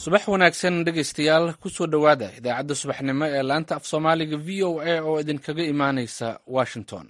subax wanaagsan dhegaystayaal kusoo dhowaada idaacadda subaxnimo ee laanta af soomaaliga v o a oo idinkaga imaanaysa washington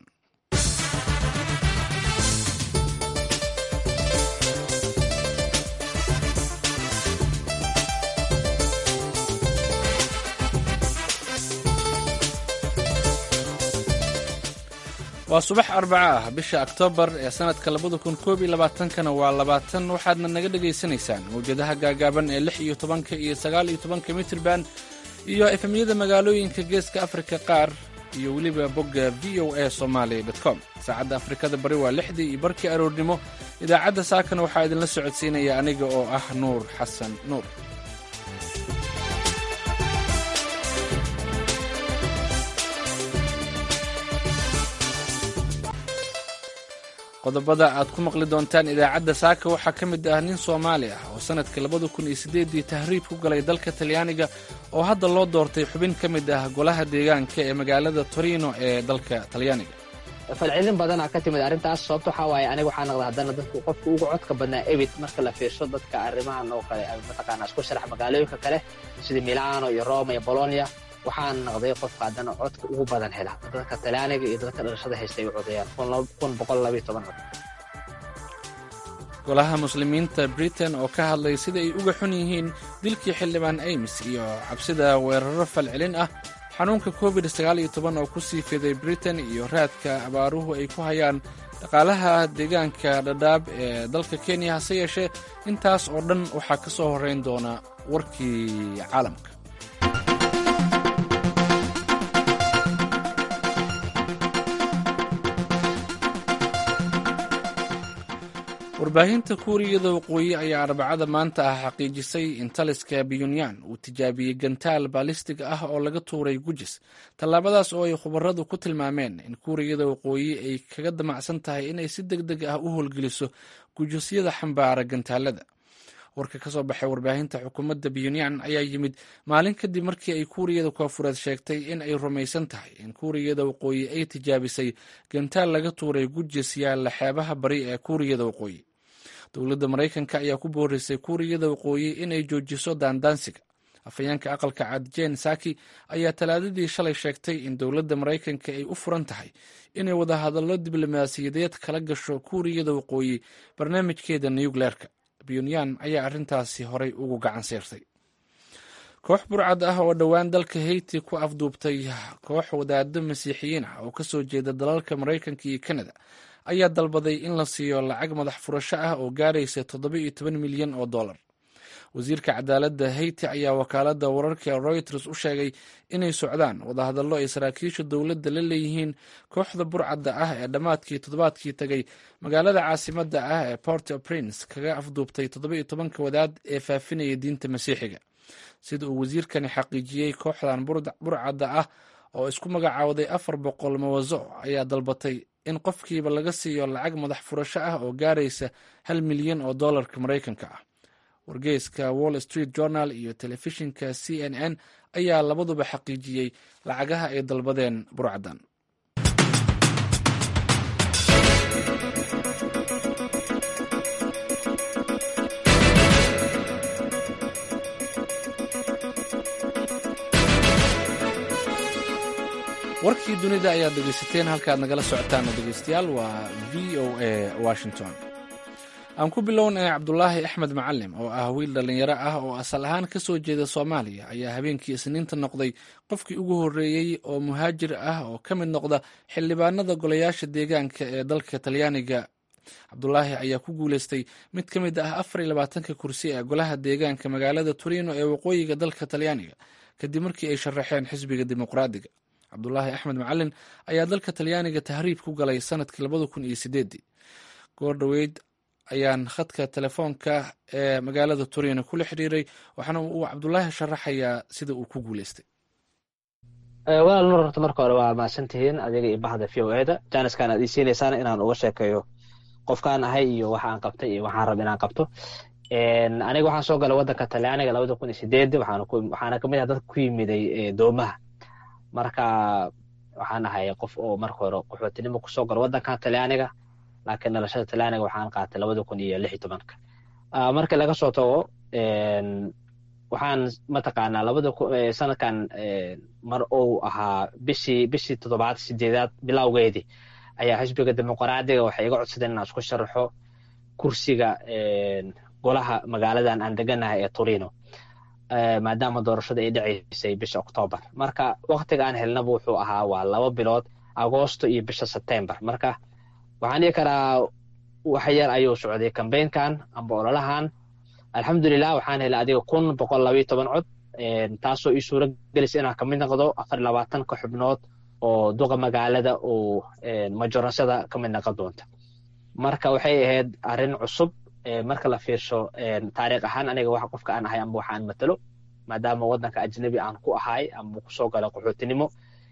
waa subax arbaca ah bisha oktoobar ee sannadka labada kun koob iyo labaatankana waa labaatan waxaadna naga dhagaysanaysaan mawjadaha gaagaaban ee lix iyo tobanka iyo sagaal iyo tobanka mitrban iyo efemyada magaalooyinka geeska afrika qaar iyo weliba bogga v o a somalia com saacadda afrikada bari waa lixdii iyo barkii aroornimo idaacadda saakana waxaa idinla socodsiinaya aniga oo ah nuur xasan nuur qodobada aad ku maqli doontaan idaacadda saaka waxaa ka mid ah nin soomaali ah oo sannadka labada kun iyo siddeeddii tahriib ku galay dalka talyaaniga oo hadda loo doortay xubin ka mid ah golaha deegaanka ee magaalada torino ee dalka talyaaniga falcelin badanaa ka timid arrintaas sababto waxaa waaye aniga waxaa naqda haddana dadku qofka ugu codka badnaa ebit marka la fiirsho dadka arrimahan oo kale mataqaanaa isku sharax magaalooyinka kale sida milano iyo roma iyo bolonia waxaan naqday qofka haddana codka ugu badan hela dadka talyaaniga iyo dadka dhalashada haysta ay u codeeyaan golaha muslimiinta britain oo ka hadlay sida ay uga xun yihiin dilkii xildhibaan aymis iyo cabsida weeraro falcelin ah xanuunka covid oo ku sii fiday britain iyo raadka abaaruhu ay ku hayaan dhaqaalaha deegaanka dhadhaab ee dalka kenya hase yeeshee intaas oo dhan waxaa ka soo horrayn doona warkii caalamka warbaahinta kuuriyada waqooyi ayaa arbacada maanta ah xaqiijisay in taliska pyonyan uu tijaabiyey gantaal baalistig ah oo laga tuuray gujis tallaabadaas oo ay khubaradu ku tilmaameen in kuuriyada waqooyi ay kaga damacsan tahay inay si deg deg ah u howlgeliso gujisyada xambaara gantaalada warka ka soo baxay warbaahinta xukuumadda pyonyan ayaa yimid maalin kadib markii ay kuuriyada koofureed sheegtay in ay rumaysan tahay in kuuriyada waqooyi ay tijaabisay gantaal laga tuuray gujis yaalla xeebaha bari ee kuuriyada waqooyi dowladda maraykanka ayaa ku boorisay kuuriyada waqooyi inay joojiso daandaansiga afhayeenka aqalka cad jen saki ayaa talaadadii shalay sheegtay in dowladda maraykanka ay u furan tahay inay wadahadallo diblomaasiyadeed kala gasho kuuriyada waqooyi barnaamijkeeda nukleerka pyonyan ayaa arrintaasi horay ugu gacan seertay koox burcad ah oo dhowaan dalka hayti ku afduubtay koox wadaado masiixiyiin ah oo ka soo jeeda dalalka maraykanka iyo kanada ayaa dalbaday in la siiyo lacag madax furasho ah oo gaaraysa toddoba iyo toban milyan oo dollar wasiirka cadaaladda hayti ayaa wakaaladda wararka reuters u sheegay inay socdaan wadahadallo ay saraakiisha dowladda la leeyihiin kooxda burcadda ah ee dhammaadkii toddobaadkii tegay magaalada caasimadda ah ee port au prince kaga afduubtay toddoba iyo tobanka wadaad ee faafinaya diinta masiixiga sida uu wasiirkani xaqiijiyey kooxdan burcadda ah oo isku magacaawday afar boqol mawaso ayaa dalbatay in qofkiiba laga siiyo lacag madax furasho ah oo gaaraysa hal milyan oo dollarka maraykanka ah wargeyska wall street journal iyo telefishinka c n n ayaa labaduba xaqiijiyey lacagaha ay dalbadeen burcaddan warkii dunida ayaad dhegeysateen halkaad nagala socotaan dhegeystayaal waa v o a washington aan ku bilownay cabdulaahi axmed macalim oo ah wiil dhallinyaro ah oo asal ahaan ka soo jeeda soomaaliya ayaa habeenkii isniinta noqday qofkii ugu horreeyey oo muhaajir ah oo ka mid noqda xildhibaanada golayaasha deegaanka ee dalka talyaaniga cabdulaahi ayaa ku guuleystay mid ka mid ah afar iyo labaatanka kursi ee golaha deegaanka magaalada turino ee waqooyiga dalka talyaaniga kadib markii ay sharaxeen xisbiga dimuqraadiga cabdulaahi axmed macalin ayaa dalka talyaaniga tahriib ku galay sanadkii labada kun iyo sideedii goor dhoweyd ayaan khadka telefoonka ee magaalada turino kula xiriiray waxaana uu cabdulaahi sharaxayaa sida uu ku guuleystay walaal nur horta marka hore waa mahadsantihiin adiga iyo bahda v o eda jaaniskan aad ii siinaysaan inaan uga sheekeeyo qofkaan ahay iyo waxa aan qabtay iyo waxaan rab inaan qabto aniga waxaan soo galay waddanka talyaaniga labada kun iyo sideedi waxaana kamid ah dadka ku yimiday doomaha marka waxaan ahay qof oo marka hore qaxootinimo kusoo galo waddankan talyaaniga laakiin dhalashada talyaaniga waxaan qaatay labada kun iyo lix iyo tobanka markii laga soo tago waxaan mataqaanaa labada sanadkan mar uu ahaa bishii bishii toddobaad sideedaad bilowgeedii ayaa xisbiga dimuqraadiga waxay iga codsadeen inaan isku sharaxo kursiga golaha magaaladan aan deganahay ee turino maadaama doorashada ay dhacaysay bisha octoobar marka waktiga aan helnaba wuxuu ahaa waa laba bilood agoosto iyo bisha sebtembar marka waxaan dhihi karaa wax yar ayuu socday kambeynkan amba ololahan alxamdulilah waxaan helay adiga kun boqol labayo toban cod taasoo ii suura gelisa inaan kamid noqdo afar labaatanka xubnood oo duqa magaalada uu majoransada kamid noqon doonta marka waxay ahayd arrin cusub marka la fiirsho taariikh ahaan aniga wax qofka aan ahay amba waxaan matalo maadaama waddanka ajnabi aan ku ahay amba kusoo gala qaxootinimo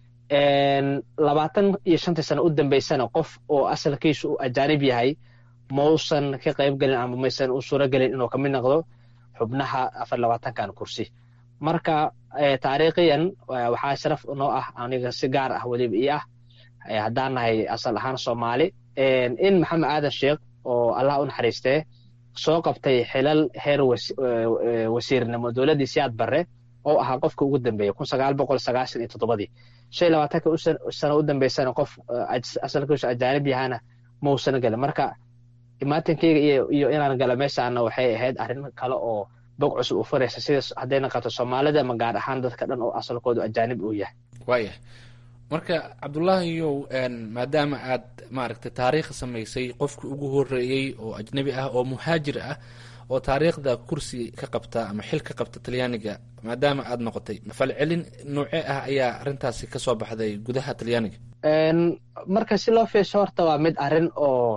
labaatan iyo shantii sano u dambeysana qof oo asalkiisu uu ajaanib yahay mausan ka qayb gelin ama maysan u suura gelin inuu kamid noqdo xubnaha afar labaatankan kursi marka taariikhiyan waxaa sharaf noo ah aniga si gaar ah weliba ii ah haddaan nahay asal ahaan soomaali in maxamed aadan sheekh oo allah u naxariistee soo qabtay xilal heer wasiirnimo dowladdii siyaad barre oo ahaa qofka ugu dambeeya kun sagaal boqol sagaashan iyo toddobadii shan iyo labaatanka sano u dambeysana qof asalkiisu ajaanib yahana mausan gelin marka imaatankeyga iyo inaan gala meeshaana waxay ahayd arrin kale oo bog cusub u furaysa sida hadday naqato soomaalida ama gaar ahaan dadka dhan oo asalkoodu ajaanib uu yahay waayah marka cabdullaahiyow maadaama aad maaragtay taariikh samaysay qofkii ugu horeeyey oo ajnebi ah oo muhaajir ah oo taariikhda kursi ka qabta ama xil ka qabta talyaaniga maadaama aad noqotay falcelin noocee ah ayaa arrintaasi kasoo baxday gudaha talyaaniga marka si loo fiirsho horta waa mid arrin oo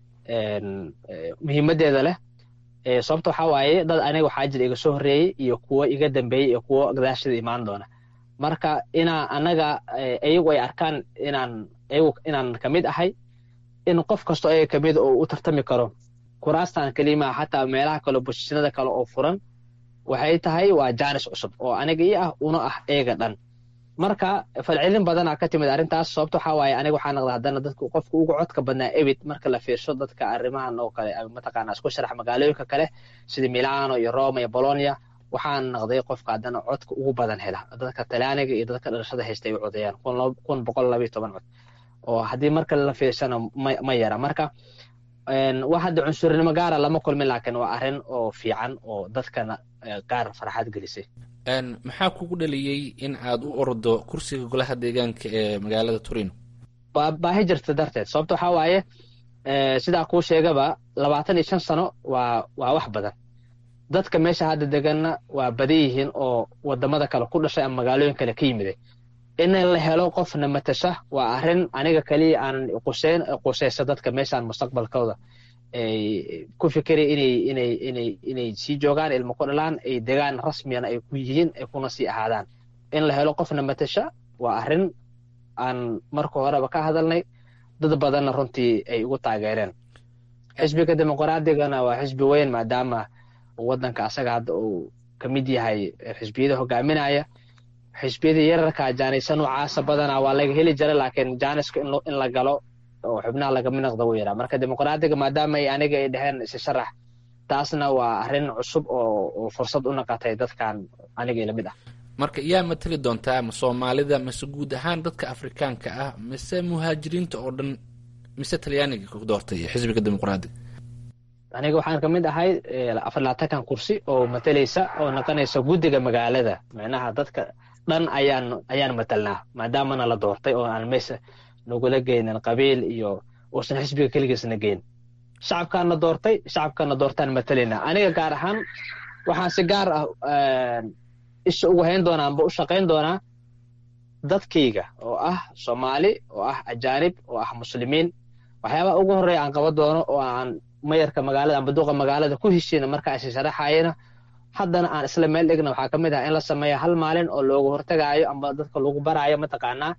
muhiimadeeda leh sababta waxaa waaye dad aniga waxaa jira iga soo horreeyey iyo kuwo iga dambeeyey iyo kuwo gadaashada imaan doona marka inaa anaga iyagu ay arkaan inaan iyagu inaan kamid ahay in qof kasto ayaga kamid oo u tartami karo kuraastan kelima xataa meelaha kale bosishinada kale oo furan waxay tahay waa jaanis cusub oo aniga ii ah una ah eega dhan marka falcelin badanaa ka timid arrintaas sababta waxaa waaye aniga waxaa naqda haddana dadka qofka ugu codka badnaa ebid marka la fiirsho dadka arrimahan oo kale mataqaana isku sharax magaalooyinka kale sida milano iyo roma iyo bolonia waxaan naqday qofka haddana codka ugu badan hela dadka talyaaniga iyo dadka dhalashada haysta ay u codeeyaan kun boqol labayo toban cod oo haddii marka la fiirsana ma yara marka wax hadda cunsurnimo gaara lama kulmin laakiin waa arrin oo fiican oo dadkana qaar farxad gelisay maxaa kugu dhaliyey in aad u ordo kursiga golaha deegaanka ee magaalada turino baahi jirta darteed sababta waxaa waaye sidaa kuu sheegaba labaatan iyo shan sano waa waa wax badan dadka meesha hadda deganna waa badan yihiin oo wadamada kale ku dhashay ama magaalooyin kale ka yimiday in la helo qofna matasha waa arrin aniga kaliya aanan quseyn quseysa dadka meeshaan mustaqbalkooda ay ku fikiraya inay inay inay inay sii joogaan ilmo ku dhalaan ay degaan rasmiyana ay ku yihiin ay kuna sii ahaadaan in la helo qofna matasha waa arrin aan marka horeba ka hadalnay dad badanna runtii ay ugu taageereen xisbiga dimuqraadiyagana waa xisbi weyn maadaama waddanka asaga hadda uu ka mid yahay xisbiyada hogaaminaya xisbiyada yararka jaanisa noocaasa badanaa waa laga heli jira laakiin jaaniska in la galo oo xubnaha lagamid noqda wuu yaraa marka dimuqraadiga maadaama ay aniga ay dheheen isi sharax taasna waa arrin cusub oo fursad u naqatay dadkan aniga ila mid ah marka yaa matali doontaa ma soomaalida mise guud ahaan dadka afrikaanka ah mise muhaajiriinta oo dhan mise talyaaniga ku doortay xisbiga dimuqraadiga aniga waxaan kamid ahay afar labaatankan kursi oo matalaysa oo noqonaysa guddiga magaalada micnaha dadka dhan ayaan ayaan matalnaa maadaamana la doortay oo aan meesha nagula geynin qabiil iyo uusan xisbiga keligiisna geyn shacabkaana doortay shacabkana doortaan matalayna aniga gaar ahaan waxaan si gaar ah isha ugu hayn doonaa amba u shaqayn doonaa dadkayga oo ah soomaali oo ah ajaanib oo ah muslimiin waxyaabaha ugu horreeya aan qaban doono oo aan mayarka magaalada amba duqa magaalada ku heshiina marka is sharaxayana haddana aan isla meel dhigna waxaa kamid ah in la sameeya hal maalin oo looga hortagaayo amba dadka lagu baraayo mataqaanaa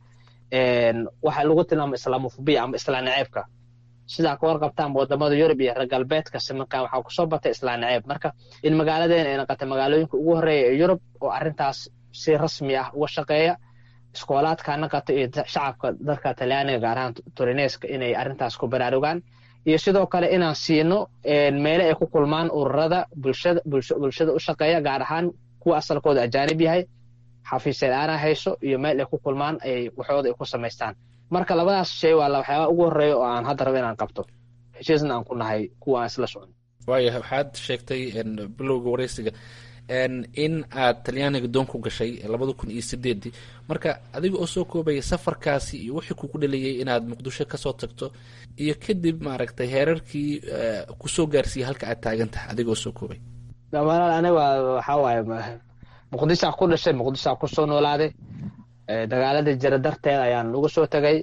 waxa lagu tilmaamo islamofobiya amba islaan naceebka sidaa ka warqabtaan wadamada yurub iyo reer galbeedka simankan waxaa kusoo batay islaan naceeb marka in magaaladeena ay noqotay magaalooyinka ugu horreeya ee yurub oo arrintaas si rasmi ah uga shaqeeya iskoolaadka naqata iyo shacabka dadka talyaaniga gaar ahaan turineska inay arrintaas ku baraarugaan iyo sidoo kale inaan siino meele ay ku kulmaan ururada bulshada bulshada u shaqeeya gaar ahaan kuwa asalkooda ajaanib yahay xafiisyadaana hayso iyo meel ay ku kulmaan ay waxooda ay ku samaystaan marka labadaas shay waa waxyaaba ugu horreeya oo aan hadda rabo inaan qabto heshiisna aan ku nahay kuwa aan isla socon waaya waxaad sheegtay bilowga wareysiga in aad talyaaniga doon ku gashay labada kun iyo sideedii marka adiga oo soo koobaya safarkaasi iyo wixii kugu dhaliyay inaad muqdisho kasoo tagto iyo kadib maaragtay heerarkii kusoo gaarsiiyey halka aad taagan tahay adiga oo soo koobay walaal aniga waxaa waaye muqdishaa ku dhashay muqdishaa kusoo noolaaday dagaaladii jira darteed ayaan uga soo tegay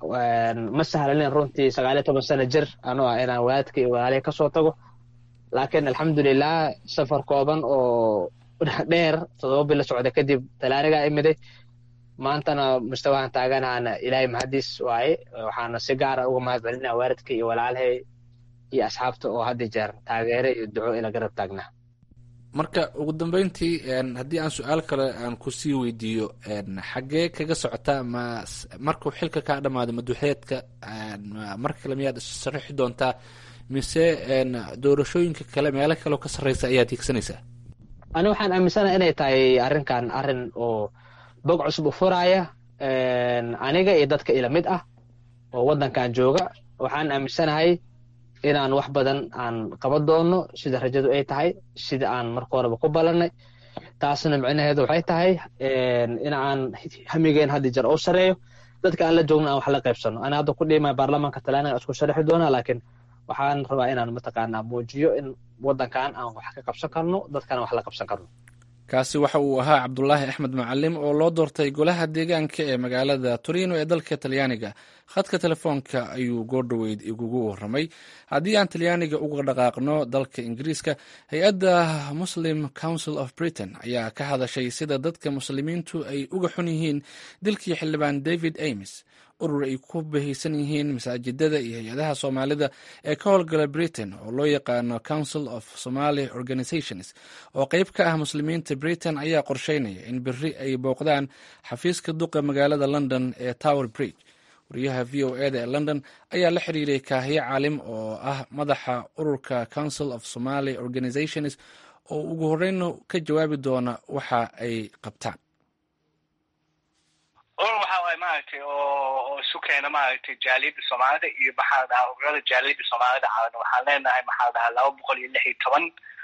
ma sahlalin runtii sagaaliyo toban sano jir anoo ah inaan walaadka iyo walaalihii kasoo tago laakiin alxamdulilah safar kooban oo dheer todoba bilo socda kadib talaanigaa imiday maantana mustawahan taaganaana ilaahay mahadiis waaye waxaana si gaara uga mahad celinaa waalidka iyo walaalahay iyo asxaabta oo hadda jeer taageere iyo duco ila garab taagnaa marka ugu dambeyntii haddii aan su-aal kale aan kusii weydiiyo xaggee kaga socotaa ma markuu xilka kaa dhamaado maduxeedka mar kale miyaad sharaxi doontaa mise doorashooyinka kale meelo kaleo ka sarreysa ayaad hiigsanaysaa ani waxaan aaminsanaha inay tahay arrinkan arrin oo bog cusub u furaaya aniga iyo dadka ila mid ah oo waddankan jooga waxaan aaminsanahay inaan wax badan aan qaban doono sida rajadu ay tahay sida aan marka horeba ku ballanay taasna micnaheedu waxay tahay in aan hamigeen haddi jar oo sareeyo dadka aan la joogno aan wax la qaybsano ani hadda ku dhiimaya baarlamaanka talaaniga isku sharaxi doonaa laakiin waxaan rabaa inaan mataqaanaa muujiyo in waddankan aan wax ka qabsan karno dadkana wax la qabsan karno kaasi waxa uu ahaa cabdulaahi axmed macalim oo loo doortay golaha deegaanka ee magaalada torino ee dalka talyaaniga khadka telefoonka ayuu goordhoweyd igugu waramay haddii aan talyaaniga uga dhaqaaqno dalka ingiriiska hay-adda muslim council of britain ayaa ka hadashay sida dadka muslimiintu ay uga xun yihiin dilkii xildhibaan david ames urur ay ku bahaysan yihiin masaajidada iyo hay-adaha soomaalida ee ka howlgala britain oo loo yaqaano council of somaly organizations oo qeyb ka ah muslimiinta britain ayaa qorsheynaya in beri ay booqdaan xafiiska duqa magaalada london ee tower bridge wariyaha v o eda ee london ayaa la xiriiray kaahiye caalim oo ah madaxa ururka council of somaly organizations oo ugu horeyna ka jawaabi doona waxa ay qabtaan urur waxa waay maaragtay oo oo isu keena maaragtay jaaliyadda soomaalida iyo maxaa la dhahaa ururada jaaliyadda soomaalida caalan waxaan leenahay maxaa la dhahaa laba boqol iyo lix iyo toban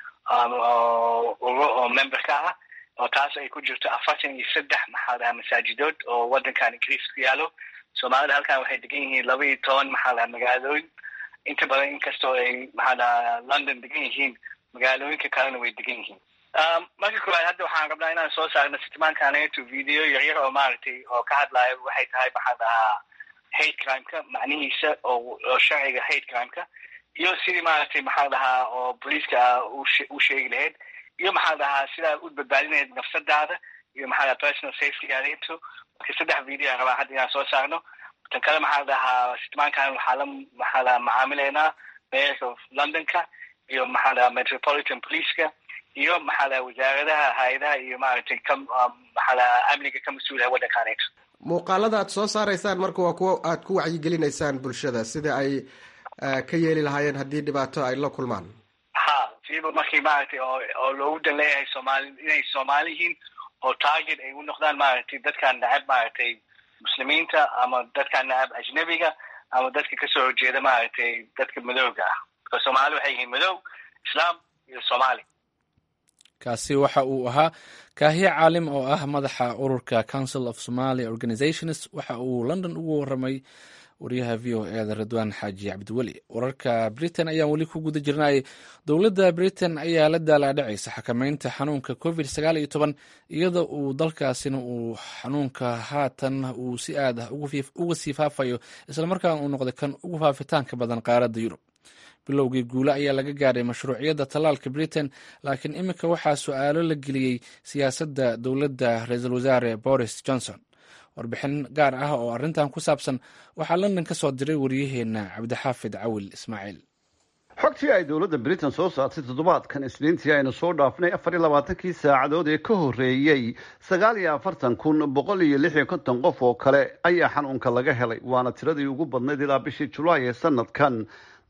urur oo memberka ah oo taas ay ku jirto afartan iyo saddex maxaa la dhahaa masaajidood oo waddankan ingiriis ku yaalo soomaalida halkan waxay degan yihiin laba iyo toban maxaa la dhahaa magaalooyin inta badan inkastoo ay maxaa la dhahaa london degan yihiin magaalooyinka kalena way degan yihiin marka koowaad hadda waxaan rabnaa inaan soo saarno sitimaankaneeto video yaryar oo maaragtay oo ka hadlaayo waxay tahay maxaa dhahaa hate crimeka macnihiisa oo oo sharciga hate crimeka iyo sidii maaragtay maxaa dhahaa oo booliiska u sheegi lahayd iyo maxaa dhahaa sidaa u badbaadinayd nafsadaada iyo maxaa dhaha personal safetygaadinto marka saddex video aan rabaa hadda inaan soo saarno tan kale maxaa dhahaa sitimaankan waxaa la maxaa dhahaa macaamileynaa mayorka of londonka iyo maxaa dhahaa metropolitan policeka iyo maxaa laha wasaaradaha hay-adaha iyo maaragtay ka maxaa laha amniga ka mas-uulaha waddankaneeto muuqaalada aad soo saaraysaan marka waa kuwo aad ku wacyigelinaysaan bulshada sida ay ka yeeli lahaayeen haddii dhibaato ay la kulmaan ha siiba markii maaragtay oo oo loogu dan leeyahay soomaali inay soomaali yihiin oo target ay u noqdaan maaragtay dadkaan nacab maaragtay muslimiinta ama dadkaan nacab ajnabiga ama dadka kasoo horjeeda maaragtay dadka madowga ah marka soomaali waxay yihiin madow islaam iyo soomaali kaasi waxa uu ahaa kaahiye caalim oo ah madaxa ururka council of somaly organizations waxa uu london ugu waramay wariyaha v o eda ridwaan xaaji cabdiweli wararka britain ayaan weli ku guda jirnay dowladda britain ayaa la daalaadhacaysa xakameynta xanuunka covid sagaal iyo toban iyada uu dalkaasina uu xanuunka haatan uu si aad ah uga sii faafayo islamarkaana uu noqday kan ugu faafitaanka badan qaaradda yurub bilowgii guule ayaa laga gaadhay mashruuciyadda tallaalka britain laakiin iminka waxaa su-aalo la geliyey siyaasadda dowladda ra-iisul wasaare boris johnson warbixin gaar ah oo arrintan ku saabsan waxaa london ka soo diray waryaheena cabdixaafid cawil ismaaciil xogtii ay dowladda britain soo saartay toddobaadkan isniintii aynu soo dhaafnay afar iyo labaatankii saacadood ee ka horreeyey sagaal iyo afartan kun boqol iyo lix iyo konton qof oo kale ayaa xanuunka laga helay waana tiradii ugu badnayd ilaa bishii julaay ee sanadkan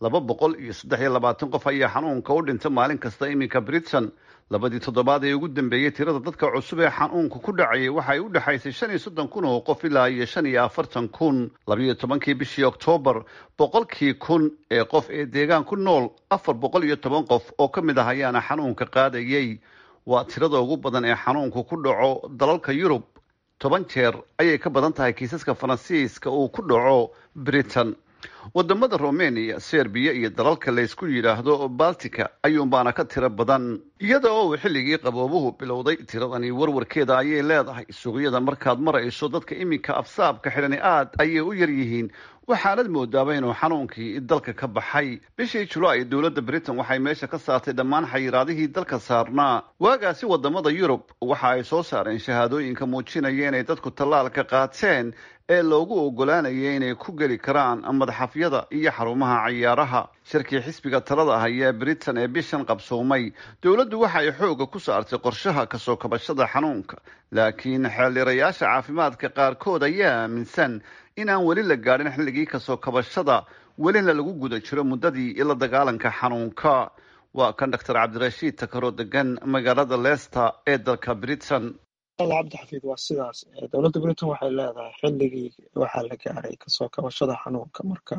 laba boqol iyo saddex iyo labaatan qof ayaa xanuunka u dhinta maalin kasta iminka britain labadii toddobaad ee ugu dambeeyey tirada dadka cusub ee xanuunka ku dhacayay waxay u dhexaysay shan iyo soddon kun oo qof ilaa iyo shan iyo afartan kun labayo tobankii bishii oktoobar boqolkii kun ee qof ee deegaan ku nool afar boqol iyo toban qof oo ka mid ah ayaana xanuunka qaadayay waa tirada ugu badan ee xanuunku ku dhaco dalalka yurub toban jeer ayay ka badan tahay kiisaska faransiiska uu ku dhaco britain wadamada romania serbiya iyo dalalka laysku yidhaahdo baltica ayuunbaana ka tiro badan iyada oo uu xilligii qaboobuhu bilowday tiradani warwarkeeda ayay leedahay suuqyada markaad marayso dadka iminka afsaabka xidhani aad ayay u yar yihiin waxaanad moodaaba inuu xanuunkii dalka ka baxay bishii julaay dowladda britain waxay meesha ka saartay dhammaan xayiraadihii dalka saarnaa waagaasi wadamada yurub waxa ay soo saareen shahaadooyinka muujinaya inay dadku tallaalka qaateen ee loogu ogolaanaya inay ku geli karaan madaxafyada iyo xarumaha cayaaraha shirkii xisbiga talada haya ee britain ee bishan qabsoomay dowladdu waxa ay xooga ku saartay qorshaha kasoo kabashada xanuunka laakiin xeeldhirayaasha caafimaadka qaarkood ayaa aaminsan in aan weli la gaadhin xilligii kasoo kabashada welina lagu guda jiro muddadii la dagaalanka xanuunka waa kan doctor cabdirashiid takaroo degan magaalada leicester ee dalka britain cabdixafiid waa sidaas dowladda britain waxay leedahay xilligii waxaa la gaaray kasoo kabashada xanuunka marka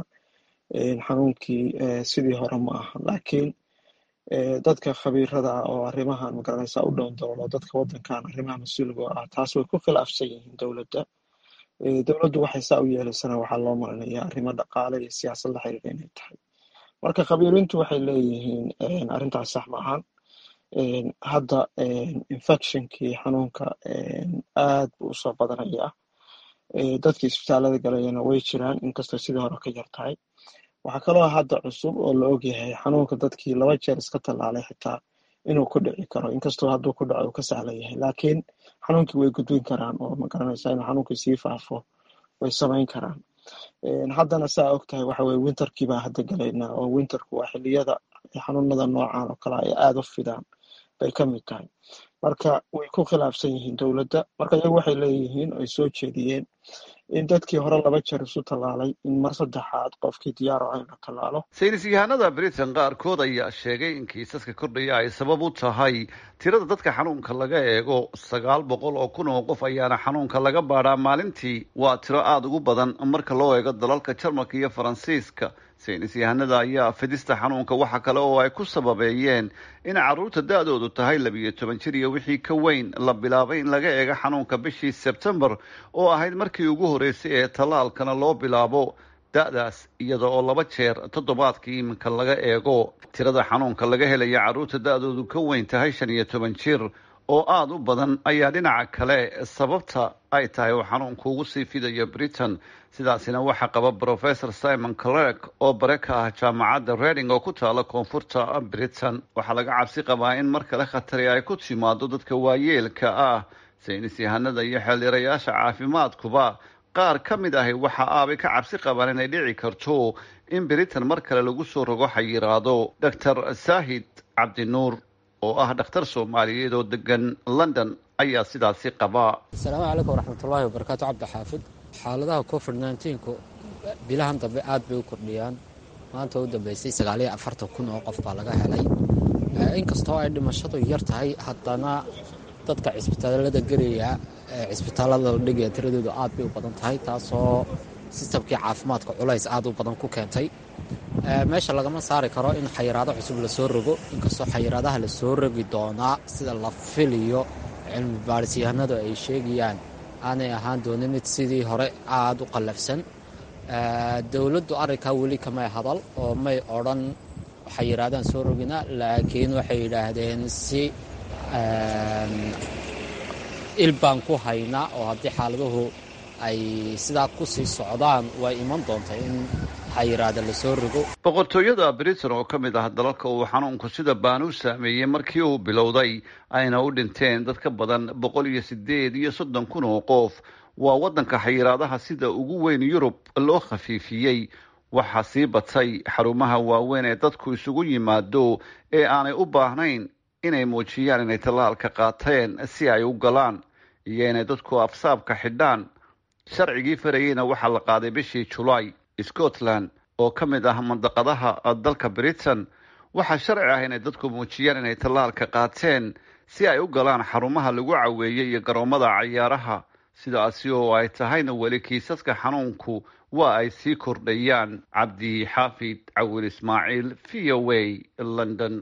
xanuunkii sidii hore ma aha laakiin dadka khabiirada ah oo arrimahan magaranaysa u dhown doolo dadka wadankan arrimaha mas-uulga ah taas way ku khilaafsan yihiin dowladda dowladdu waxay saa u yeelaysana waxaa loo marinaya arrimo dhaqaale iyo siyaasad la xiriira inay tahay marka khabiiriintu waxay leeyihiin arrintaas sax ma ahan hadda infectionkii xanuunka aad buu usoo badanaya dadkii isbitaalada galayana way jiraan inkastoo sidii hore ka yar tahay waxaa kaloo hadda cusub oo la ogyahay xanuunka dadkii laba jeer iska tallaalay xitaa inuu ku dhici karo inkastoo hadduu ku dhaco uu ka sahlan yahay laakiin xanuunkii way gudbin karaan oo magaranaysa inuu xanuunkii sii faafo way samayn karaan haddana saa og tahay waxa weye winterkii baa hadda galaynaa oo winterku waa xiliyada xanuunada noocan oo kale ay aada u fidaan bay ka mid tahay marka way ku khilaafsan yihiin dowladda marka iyagu waxay leeyihiin ay soo jeediyeen in dadkii hore laba jeer isu tallaalay in mar saddexaad qofkii diyaaro in la tallaalo saynis yahanada britain qaarkood ayaa sheegay in kiisaska kordhaya ay sabab u tahay tirada dadka xanuunka laga eego sagaal boqol oo kun oo qof ayaana xanuunka laga baadhaa maalintii waa tiro aada ugu badan marka loo eego dalalka jarmalka iyo faransiiska saynis yahanada ayaa fidista xanuunka waxa kale oo ay ku sababeeyeen in carruurta da-doodu tahay labiyo toban jir iyo wixii ka weyn la bilaabay in laga eego xanuunka bishii sebtembar oo ahayd markii ugu horreysay ee tallaalkana loo bilaabo da-daas iyada oo laba jeer toddobaadkii iminka laga eego tirada xanuunka laga helaya carruurta da-doodu ka weyn tahay shan iyo toban jir oo aada u badan ayaa dhinaca kale sababta ay tahay oo xanuunku ugu sii fidayo britain sidaasina waxaa qaba professor simon clark oo bare ka ah jaamacadda reding oo ku taala koonfurta britain waxaa laga cabsi qabaa in mar kale khatari ay ku timaado dadka waayeelka ah saynis yahanada iyo xeeldhirayaasha caafimaadkuba qaar ka mid ahi waxa aabay ka cabsi qabaan inay dhici karto in britain mar kale lagu soo rogo xayiraado doctor saahid cabdinuur oo ah dhakhtar soomaaliyeed oo degan london ayaa sidaasi qabaa asalaamu calaykum waraxmatullaahi wabarakaatu cabdi xaafid xaaladaha covid nneteen-ku bilahan dambe aad bay u kordhiyaan maanta u dambeysay sagaaliyo afartan kun oo qof baa laga helay inkastoo ay dhimashadu yar tahay haddana dadka cisbitaalada gelaya cisbitaalada la dhigaya tiradoodu aad bay u badan tahay taasoo sistamkii caafimaadka culays aad u badan ku keentay meesha lagama saari karo in xayiraado cusub lasoo rogo inkastoo xayiraadaha lasoo rogi doonaa sida la filiyo cilmi baadhisyahanadu ay sheegayaan aanay ahaan doonin mid sidii hore aada u qallafsan dowladdu arrinkaa weli kamay hadal oo may odhan xayiraadaan soo rogina laakiin waxay yidhaahdeen si il baan ku haynaa oo haddii xaaladuhu ay sidaa ku sii socdaan way iman doonta in xayiraada lasoo rogo boqortooyada britain oo ka mid ah dalalka uu xanuunku sida baan u saameeyey markii uu bilowday ayna u dhinteen dad ka badan boqol iyo sideed iyo soddon kun oo qof waa waddanka xayiraadaha sida ugu weyn yurub loo khafiifiyey waxaa sii batay xarumaha waaweyn ee dadku isugu yimaado ee aanay u baahnayn inay muujiyaan inay tallaalka qaateen si ay u galaan iyo inay dadku afsaabka xidhaan sharcigii farayeyna waxaa la qaaday bishii julaay scotland oo ka mid ah mandaqadaha dalka britain waxaa sharci ah inay dadku muujiyaan inay tallaalka qaateen si ay u galaan xarumaha lagu caweeyey iyo garoomada cayaaraha sidaasi oo ay tahayna weli kiisaska xanuunku waa ay sii kordhayaan cabdi xaafid cawil ismaaciil v o a london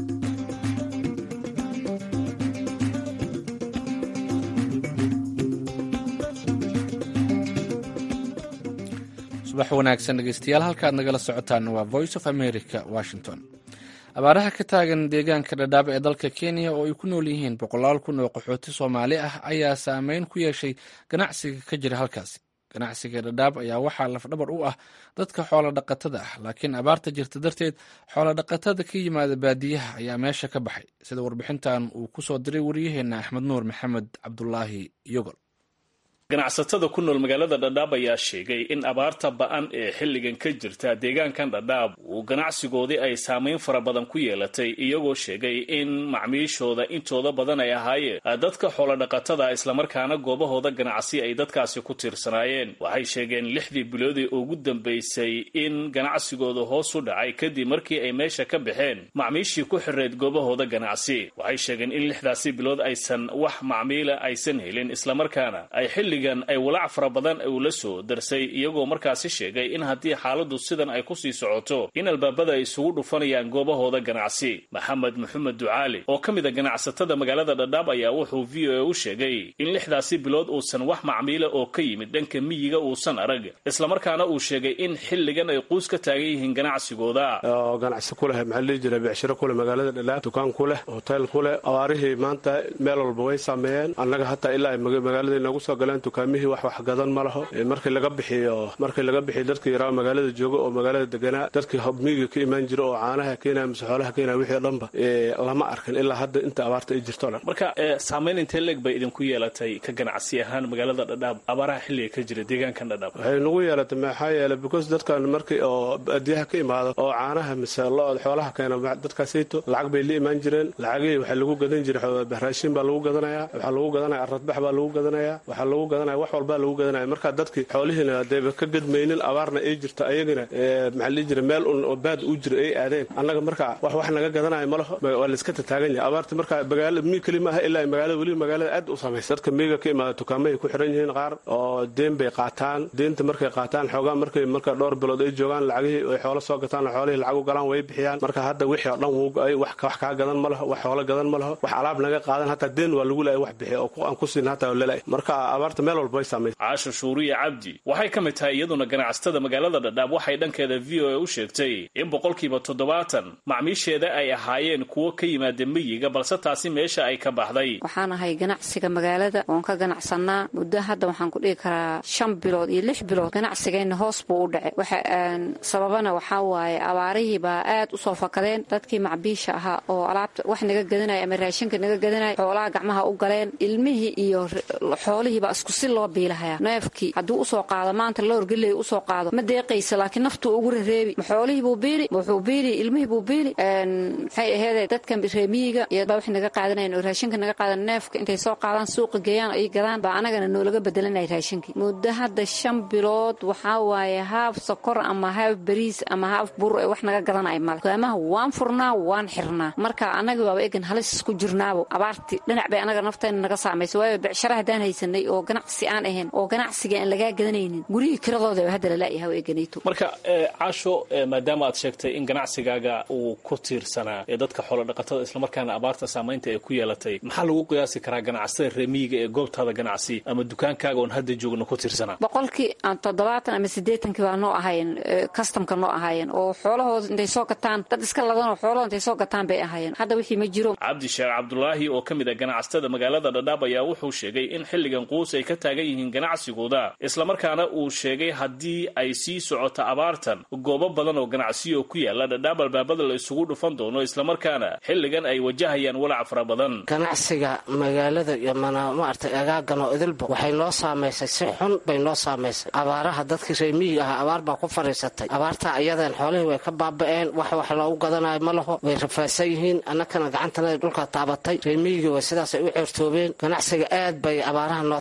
subax wanaagsan dhegeystayaal halkaad nagala socotaan waa voice of america washington abaaraha ka taagan deegaanka dhadhaab ee dalka kenya oo ay ku nool yihiin boqolaal kun oo qaxooti soomaali ah ayaa saameyn ku yeeshay ganacsiga ka jira halkaasi ganacsiga dhadhaab ayaa waxaa lafdhabar u ah dadka xoola dhaqatada ah laakiin abaarta jirta darteed xoola dhaqatada ka yimaada baadiyaha ayaa meesha ka baxay sida warbixintan uu ku soo diray waryaheena axmed nuur maxamed cabdulaahi yogol ganacsatada ku nool magaalada dhadhaab ayaa sheegay in abaarta ba-an ee xilligan ka jirta deegaankan dhadhaab uu ganacsigoodii ay saameyn fara badan ku yeelatay iyagoo sheegay in macmiishooda intooda badan ay ahaayeen dadka xoolodhaqatada islamarkaana goobahooda ganacsi ay dadkaasi ku tiirsanaayeen waxay sheegeen lixdii biloodii ugu dambaysay in ganacsigooda hoos u dhacay kadib markii ay meesha ka baxeen macmiishii ku xireed goobahooda ganacsi waxay sheegeen in lixdaasi bilood aysan wax macmiila aysan helin islamarkaana ay xilli ay walaac fara badan uu la soo darsay iyagoo markaasi sheegay in haddii xaaladu sidan ay ku sii socoto in albaabada ay isugu dhufanayaan goobahooda ganacsi maxamed maxamed ducaali oo ka mid a ganacsatada magaalada dhadhaab ayaa wuxuu v o a u sheegay in lixdaasi bilood uusan wax macmiila oo ka yimid dhanka miyiga uusan arag islamarkaana uu sheegay in xilligan ay quus ka taagan yihiin ganacsigooda oo ganacsi ku leh maxaa lihi jira becshiro kuleh magaalada dhadhaab dukaan ku leh hotel ku leh abaarihii maanta meel walba way saameeyeen annaga hataa ilaa ay magaalada inagu soo galeen dukaamihii wax wax gadan ma laho markii laga bixiyo markii laga bixiyo dadkii yaraa magaalada jooga oo magaalada deganaa dadkii miyiga ka imaan jira oo caanaha keenaya mise xoolaha keenaya wixii o dhanba lama arkin ilaa hadda inta abaarta ay jirto o dhan marka saameyn intee leeg bay idinku yeelatay ka ganacsi ahaan magaalada dhadhaab abaaraha xilliga ka jira deegaankan dhadhaab waxay nagu yeelatay maxaa yeelay because dadkan markii oo baadiyaha ka imaado oo caanaha mise lo-od xoolaha keena dadkaasayto lacag bay la imaan jireen lacagihii waxaa lagu gadan jiray raashin baa lagu gadanayaa waxaa lagu gadanaya aradbax baa lagu gadanayaa waxaa lagu gadanaya wax walbaa lagu gadanaya marka dadkii xoolihiina hadayba ka gadmaynin abaarna ay jirta ayagana maxaa lii jira meel un oo baad u jira ay aadeen annaga marka wax wax naga gadanaya ma laho waa layska tataagan yahay abaarta marka magaala mi keli maaha ilaa magaalada weli magaalada aad u samaysa dadka miyiga ka imaada dukaamahay ku xiran yihiin qaar oo deen bay qaataan deenta markay qaataan xoogaa markay marka dhowr bilood ay joogaan lacagihii ay xoolo soo gataan xoolihii lacag u galaan way bixiyaan marka hadda wixii oo dhan wuu go-ay wax kaa gadan ma laho wax xoolo gadan ma laho wax alaab naga qaadan hataa deen waa lagu laayay wax bixiya oo aan ku siin hataa lala marka abaarta meel walba way samaysa caasho shuuriya cabdi waxay ka mid tahay iyaduna ganacsatada magaalada dhadhaab waxay dhankeeda v o a u sheegtay in boqolkiiba toddobaatan macmiisheeda ay ahaayeen kuwo ka yimaada miyiga balse taasi meesha ay ka baxday waxaan ahay ganacsiga magaalada oon ka ganacsanaa muddo hadda waxaan ku dhihi karaa shan bilood iyo lix bilood ganacsigeenna hoos buu u dhacay waxa sababana waxaa waaye abaarihii baa aad u soo fakadeen dadkii macbiisha ahaa oo alaabta wax naga gadanaya ama raashinka naga gadanaya xoolaha gacmaha u galeen ilmihii iyo xoolihiibaa isku si loo biilahaya neefkii hadduu usoo qaado maanta loorgeley usoo qaado ma deeqaysa laakiin naftuu ugu rareebi ma xoolihiibuu biili wuxuu biili ilmihiibuu biili maxay aheede dadkan reemiyiga iyobaa wax naga qaadanayan oo raashinka naga qaadan neefka intay soo qaadaan suuqa geeyaan ay gadaan baa anagana noolaga bedelanaya raashinkii muddo hadda shan bilood waxaa waaye haaf sokor ama haaf bariis ama haaf bur ee wax naga gadanaya male dukaamaha waan furnaa waan xirnaa marka annaga waaba egan halis isku jirnaabo abaartii dhinac bay anaga nafteena naga saamaysa waayo becshara haddaan haysanay oo ganacsi aan ahayn oo ganacsiga aan lagaa gadanaynin gurihii kiradooda hadda lalaayaha o eganayto marka caasho maadaama aad sheegtay in ganacsigaaga uu ku tiirsanaa ee dadka xoolodhaqatada islamarkaana abaarta saamaynta ay ku yeelatay maxaa lagu qiyaasi karaa ganacsatada reemiyiga ee goobtaada ganacsi ama dukaankaaga oon hadda joogno ku tiirsanaa boqolkii toddobaatan ama siddeetankii baa noo ahaayeen kastamka noo ahaayeen oo xoolahooda intay soo gataan dad iska ladanoo xoolahooda intay soo gataan bay ahaayeen hadda wixii ma jiro cabdi sheekh cabdulaahi oo ka mid a ganacsatada magaalada dhadhaab ayaa wuxuu sheegay in xilligan quus ay ka taagan yihiin ganacsigooda islamarkaana uu sheegay haddii ay sii socoto abaartan goobo badan oo ganacsiyo ku yaala dhadhaab albaabada la isugu dhufan doono islamarkaana xilligan ay wajahayaan walac fara badan ganacsiga magaalada iyo mana maartay agaagan oo idilba waxay noo saamaysay si xun bay noo saamaysay abaaraha dadkii reemiyiga ahaa abaar baa ku fadhiisatay abaartaa iyadeen xoolihii way ka baaba'een wax wax loogu gadanayo ma laho way rafaadsan yihiin annakana gacantana dhulka taabatay reemiyigii way sidaasay u ceertoobeen ganacsiga aad bay abaaraha noo taabatay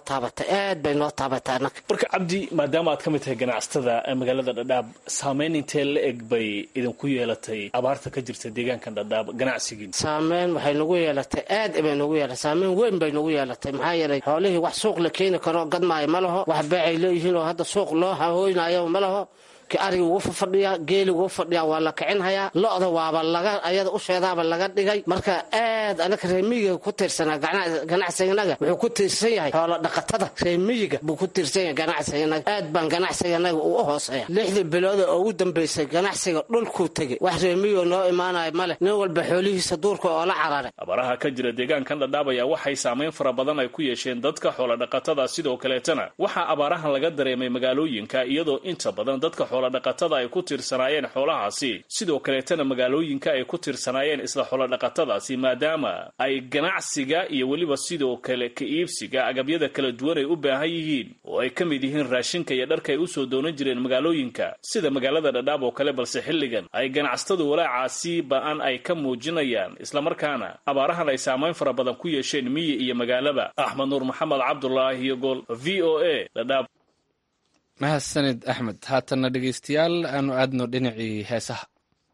taabatay aad bay noo taabatay annaga marka cabdi maadaama aad ka mid tahay ganacsatada magaalada dhadhaab saameyn intee la eg bay idinku yeelatay abaarta ka jirta deegaankan dhadhaab ganacsigiin saameyn waxay nagu yeelatay aad bay nagu yeelatay saameyn weyn bay nagu yeelatay maxaa yeelay xoolihii wax suuq la keeni karo gadmaayo ma laho wax beecay leeyihiin oo hadda suuq loo hahooynayo ma laho ariga wuu fafadhiyaa geeli wuu fadhiyaa waa la kicinhayaa lo-da waaba laga ayada usheedaaba laga dhigay marka aad anaka reemiyiga ku tiirsanaa ganacsiganaga wuxuu ku tiirsan yahay xoolo dhaqatada reemiyiga buu ku tiirsan yahay ganacsiganaga aad baan ganacsiganaga uu u hooseeya lixdii bilooda oo ugu dambaysay ganacsiga dhulkuu tegey wax reemiyigo noo imaanayo male nin walba xoolihiisa duurka oo la cararay abaaraha ka jira deegaankan dhadhaab ayaa waxay saameyn fara badan ay ku yeesheen dadka xoolo dhaqatada sidoo kaleetana waxaa abaarahan laga dareemay magaalooyinka iyadoo inta badan dadka dhaqatada ay ku tiirsanaayeen xoolahaasi sidoo kaleetana magaalooyinka ay ku tiirsanaayeen isla xoolodhaqatadaasi maadaama ay ganacsiga iyo weliba sidoo kale ka iibsiga agabyada kala duwan ay u baahan yihiin oo ay ka mid yihiin raashinka iyo dharka ay usoo doonan jireen magaalooyinka sida magaalada dhadhaab oo kale balse xilligan ay ganacsatadu walaacaasi ba-an ay ka muujinayaan islamarkaana abaarahan ay saamayn fara badan ku yeesheen miyi iyo magaalaba axmed nuur maxamed cabdulaahi iyo gool v o a dhadhaab mahadsanid axmed haatanna dhegaystayaal aanu aadno dhinacii heesaha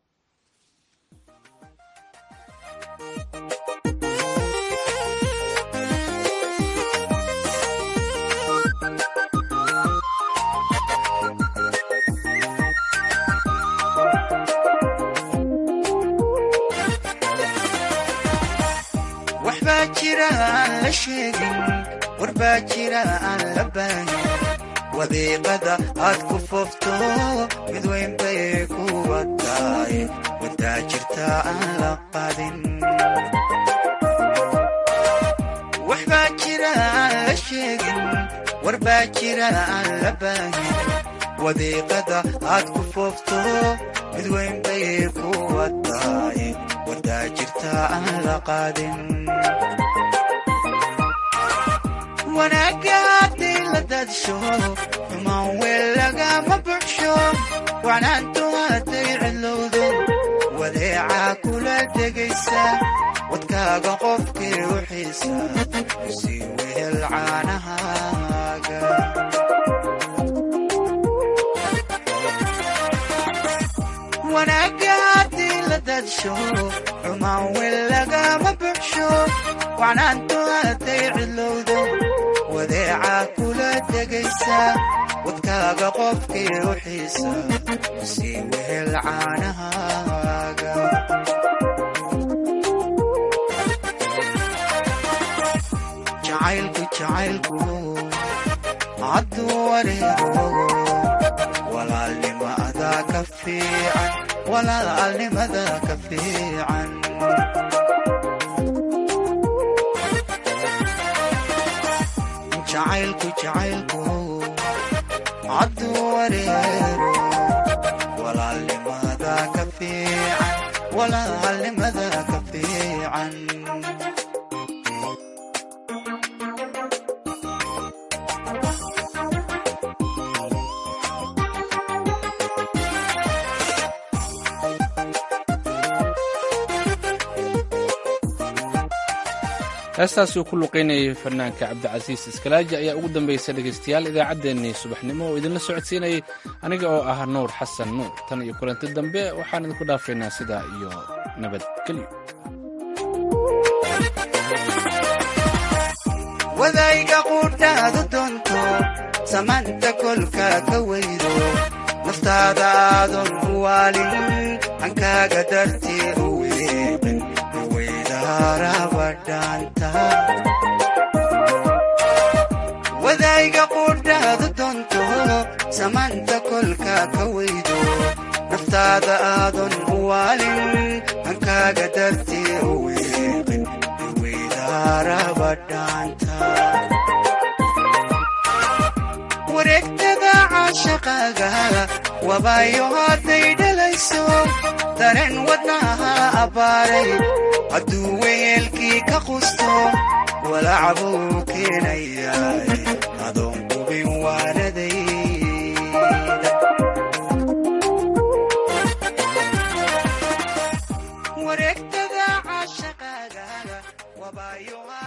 waxbaa jira aan la sheegin warbaa jira aan la baahin wadiiqada aad ku foofto mid weyn bay kuwa tahay wadaa jirta aan la qadin waxbaa jira aan la sheegin warbaa jira aan la baahin wadiiqada aad ku foofto mid weyn bay kuwa tahay wadaa jirta aan la qadin wanaagga haddii la daadsho xumaan weel lagama buxsho wacnaantu hadday cidlowdo wadeecaa kula degaysa wadkaaga qofkii u xiisa sii wehel caanahaaga wanaagga haddii la daadsho xumaan weel lagama buxsho wacnaantu hadday cidlowdo wadeecaa kula degaysa wadkaaga qofkii u xiisa sii wehel caanahaaga jacaylku jacaylku hadduu wareego walaalnimada ka fiican walaalnimada ka fiican jacaylku jacaylku hadduu wareero walaalnimada ka fiican walaalnimada ka fiican heestaasi uu ku luqaynayay fanaanka cabdicasiis iskalaaji ayaa ugu dambaysa dhegaystayaal idaacaddeenii subaxnimo oo idinla socodsiinayay aniga oo ah nuur xasan nuur tan iyo kulanti dambe waxaan idinku dhaafaynaa sidaa iyo nabadgelyo wadayga quudhaadu doonto samaanta kolka ka weydo naftaada aadon u waalin hankaaga dartii u weeqin wadayga quudhaadu doonto samaanta kolka ka weydo naftaada aadon u waalin hankaaga dartii u weeqin weydaarabadhaanta wareegtada caashaqaaga wabaayo hadday dhalayso dareen wadnaha abbaaray hadduu weyeelkii ka qusto walacbuu keenayaa adoon qubin waanaday